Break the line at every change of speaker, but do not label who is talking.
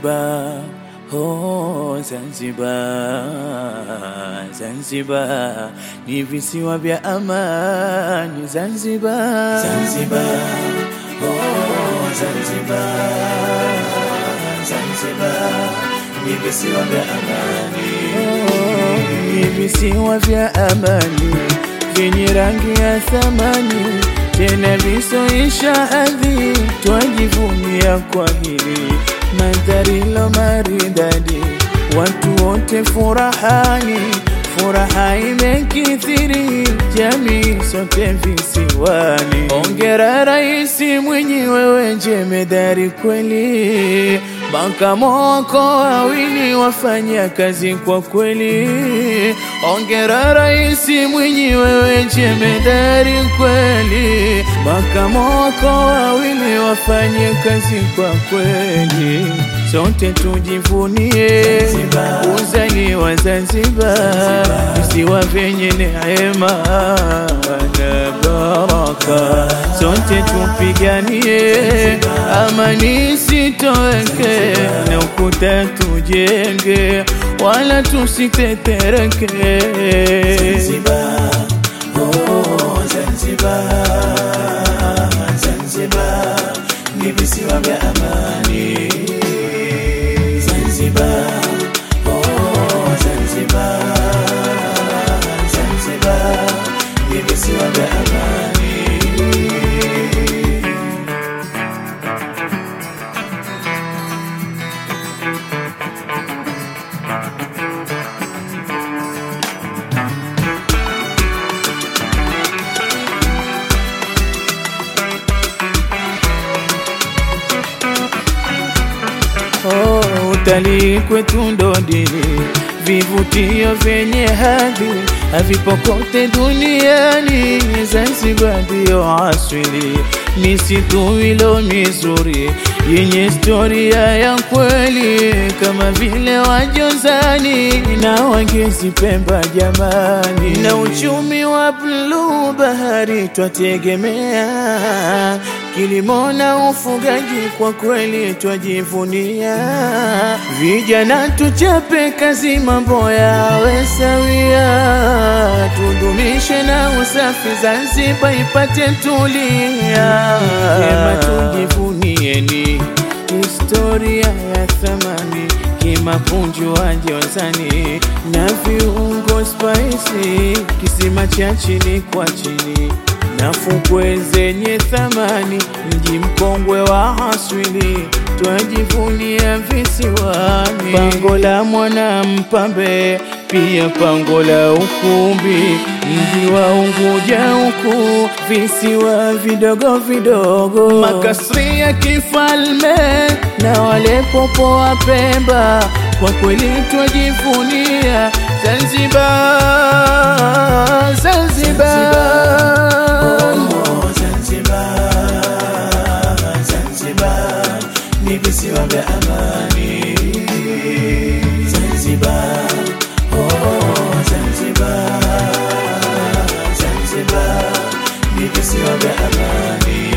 Zanzibar, oh Zanzibar, Zanzibar ni visiwa vya amani Zanzibar,
Zanzibar, oh Zanzibar, Zanzibar ni visiwa vya amani,
oh, ni visiwa vya amani vyenye rangi ya thamani tena visoisha hadhi, twajivunia kwa hili mandhari lo maridadi, watu wote furahani, furaha imekithiri, jamii sote visiwani. Ongera Raisi Mwinyi, wewe jemedari kweli, makamo wako wawili wafanya kazi kwa kweli. Ongera Raisi Mwinyi, wewe jemedari kweli, makamo wako wawili wafanye kazi kwa kweli. Sote tujivunie uzaliwa Zanzibar, visiwa vyenye neema na baraka. Sote tupiganie amani isitoweke, na ukuta tujenge, wala tusitetereke.
Zanzibar, oh Zanzibar, Zanzibar ni visiwa vya amani, Zanzibar, oh Zanzibar, Zanzibar ni visiwa vya amani.
Oh, utalii kwetu ndo dini, vivutio vyenye hadhi havipo kote duniani. Zanzibar ndio asili, misitu ilo mizuri yenye historia ya kweli, kama vile Wajozani na Wangezi, Pemba jamani, na uchumi wa bluu bahari twategemea kilimo na ufugaji, kwa kweli twajivunia. Vijana tuchape kazi, mambo yawe sawia, tudumishe na usafi, Zanzibar ipate tulia. Vyema tujivunieni historia ya thamani kimapunju wa Jozani na viungo spicy, kisima cha chini kwa chini na fukwe zenye thamani, mji mkongwe wa asili, twajivunia visiwani. Pango la mwana mpambe, pia pango la ukumbi, mji wa Unguja huku, visiwa vidogo vidogo, makasri ya kifalme na wale popo wa Pemba, kwa kweli twajivunia Zanzibar, Zanzibar.
Oh, Zanzibar, Zanzibar ni visiwa vya amani. Zanzibar, oh Zanzibar, Zanzibar ni visiwa vya amani.